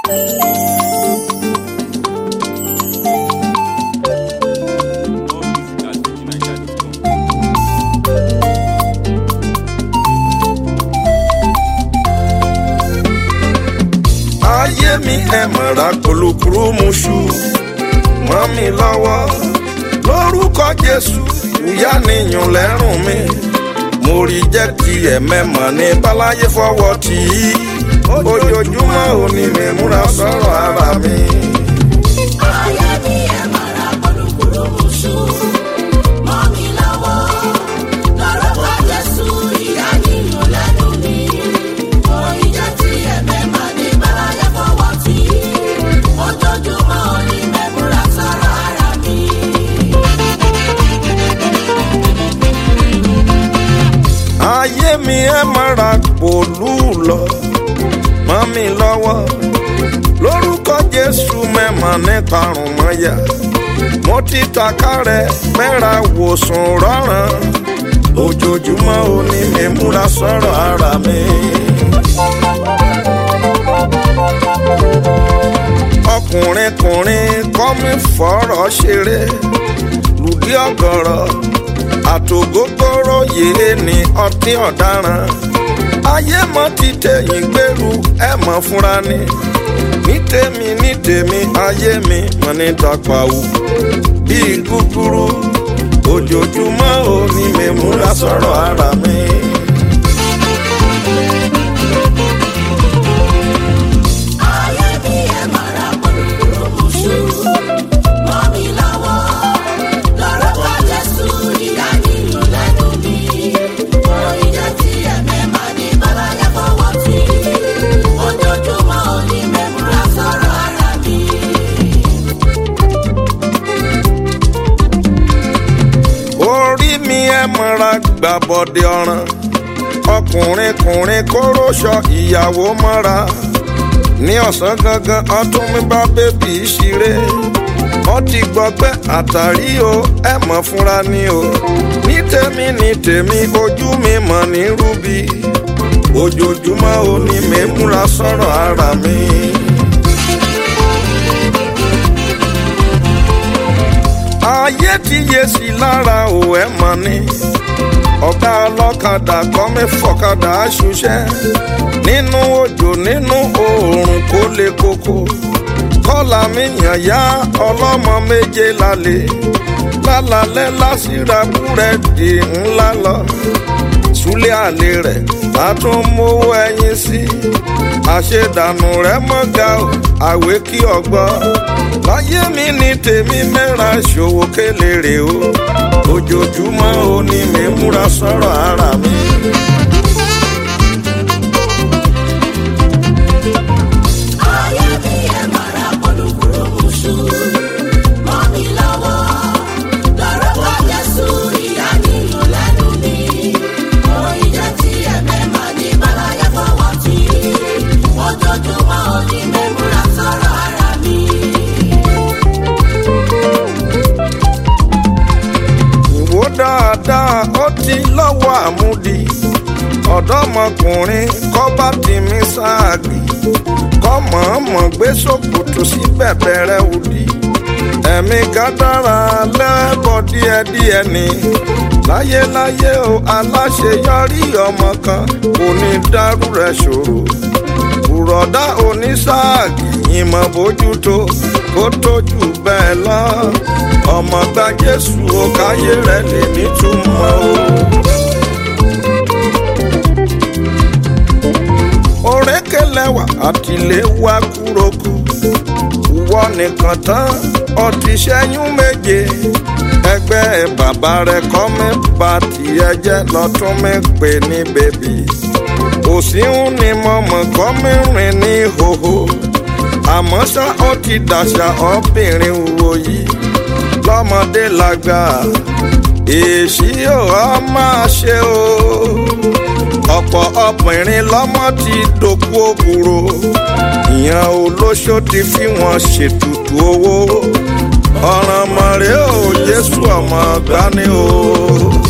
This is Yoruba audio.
ayé mi ẹ mọ̀ra kòlòkòrò mu ṣu mọ́ mi lọ́wọ́ lórúkọ jésù ìyá nìyàn lẹ́rùn mi mo rí jẹ́ kí ẹ̀mẹ́mọ̀ ní báláyé fọwọ́ tì í ojoojúmọ́ òní mi múra sọ̀rọ̀ ara mi. ayé mi ẹ mọ̀ra kòlòkòlò mùsù mọ́ mi lọ́wọ́ lórúkọ jésù ìyá nínú lẹ́nu mi oyin jẹ́ ti ẹ̀mẹ́ máa ní bálayé fọwọ́ tí ojoojúmọ́ òní mẹ́múra sọ̀rọ̀ ara mi. ayé mi ẹ mọ̀ra pòlú lọ mọ́ mi lọ́wọ́ lórúkọ jésù mẹ́mọ̀ ní karùn mọ́yà mo ti taka rẹ̀ mẹ́ra wòsàn rọ́ràn ojoojúmọ́ òní mi múra sọ̀rọ̀ ara mi. ọkùnrin kùnrin kọ́ mi fọ̀rọ̀ ṣeré lùdí ọ̀gọ̀rọ̀ àtògógóró yìí ni ọtí ọ̀daràn ayé mọ́ ti tẹ̀yìn gbèrú ẹ̀ mọ́ fúnra ni ní tèmi ní tèmi ayé mi mọ́ ní tọpawù bíi gúgúrú ojoojúmọ́ òní mi múra sọ̀rọ̀ ara mi. ayé mi ẹ mọ̀ra kòlòkòlò mùsù mọ́ mi lọ́wọ́ lórúkọ jésù ìyá nínú lẹ́nu mi oyin jẹ́ ti ẹ̀mẹ́ máa ní bálayé fọwọ́ tí ojoojúmọ́ òní mẹ́múra sọ̀rọ̀ ara mi. orí mi ẹ mọ́ra gbàbọ̀dé ọ̀ràn ọkùnrin kùnrin kóróṣọ ìyàwó mọ́ra ní ọ̀sán gangan ọdún mi bá bébì ṣeré wọ́n ti gbọ́gbẹ́ àtàrí o ẹ mọ̀ fúnra ni o ní tèmi ní tèmi ojú mi mọ̀ ní rúbi ojoojúmọ́ o ní mi múra sọ̀rọ̀ ara mi. ayé ti yé sí lára ò ẹ mọ̀ ni ọ̀gá ọlọ́kadà kọ́ mi fọ̀kadà ṣuṣẹ́ nínú òjò nínú oòrùn kó lè koko kọ́là mi yàn yá ọlọ́mọ méje lálẹ́ lálálẹ́ lásìrà búrẹ́dì ńlá lọ súlẹ̀ àlè rẹ̀ látún mówó ẹyin sí àṣedànù rẹ̀ mọ́gà ò àwé kí ọgbọ́ láyé mi ní tèmi mẹ́ra ṣòwò kélérè o ojoojúmọ́ ò ní mi múra sọ̀rọ̀ ara mi. ayé mi ẹ mọ̀ra kòlòkòlò mùsù mọ́ mi lọ́wọ́ lórúkọ jésù ìyá nínú lẹ́nu mi oyin jẹ́ ti ẹ̀mẹ́ máa ní bálayé fọwọ́ tí ojoojúmọ́ òní mẹ́múra sọ̀rọ̀ ara mi. wò dáadáa ó ti lọ́wọ́ àmúdi ọ̀dọ́mọkùnrin kọ́ bá ti mí sáàgì kọ́ mọ̀ọ́mọ̀ gbé sòkòtò sí bẹ̀bẹ̀rẹ̀ òdì ẹ̀mí gádàrà lẹ́bọ̀ díẹ̀díẹ̀ ni láyéláyé o aláṣeyọrí ọmọ kan kò ní dárú rẹ̀ ṣòro bùrọ̀dá onísáàgì ìmọ̀ bójútó kó tójú bẹ́ẹ̀ lọ ọmọ gba jésù o káyé rẹ̀ lè nítumọ̀ o. òrékelẹ́wà àtìléwá kúròkù ìwọ nìkan tán ọtí ṣẹ́yún méje ẹgbẹ́ bàbá rẹ̀ kọ́ mi bá tiẹ̀ jẹ́ lọ́tún mi pè ní bèbí òsínwó ni mo mọ̀ kọ́ mi rìn ní hòhò àmọ́ ṣá ó ti dàṣà obìnrin wo yìí lọ́mọdé lágbà èsì ò á máa ṣe o ọ̀pọ̀ ọkùnrin lọ́mọ ti dòkú òbúrò ìyẹn olóṣó ti fi wọn ṣètùtù owó ọ̀ràn mọ̀rẹ́ ò jésù ọmọ gbani o.